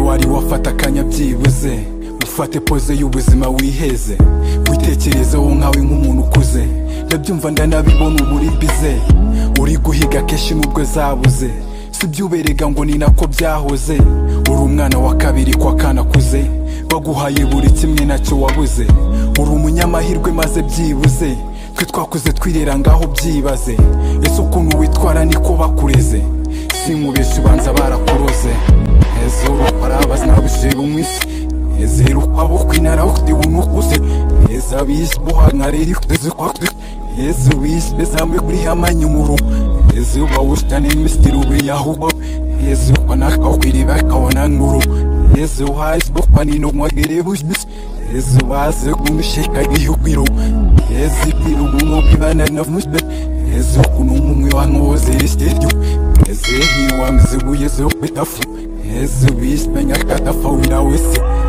wari wafata akanya byibuze ufate poze y'ubuzima wiheze witekerezeho nkawe nk'umuntu ukuze ndabyumva ndanabibona ubu uri bize uri guhiga kenshi nubwo zabuze sibyuberega ngo ni nako byahoze uri umwana wa kabiri kwa kanakuze baguhaye buri kimwe nacyo wabuze uri umunyamahirwe maze byibuze twe twakuze twirera ngaho byibaze ese ukuntu witwara niko bakureze si nkubeshya ubanza barakuroze hezuru barabaza nabushibu mwisi hezuru abo kwinara ukutiwunu ukuze heza bisi buhangariri kuteze kwakuze heza bisi bezamwe kuri hamanyumuru heza bawusitani misitiri ubiyahubo heza banakakwiriba kabona nkuru heza uhasi bukwanino mwagere busbisi heza baze kumisheka gihugiro heza ibirugumo bibana na musbe heza kunumwe wankoze risityo heza hiwamze buyezo bitafu heza bisbenya katafawira wese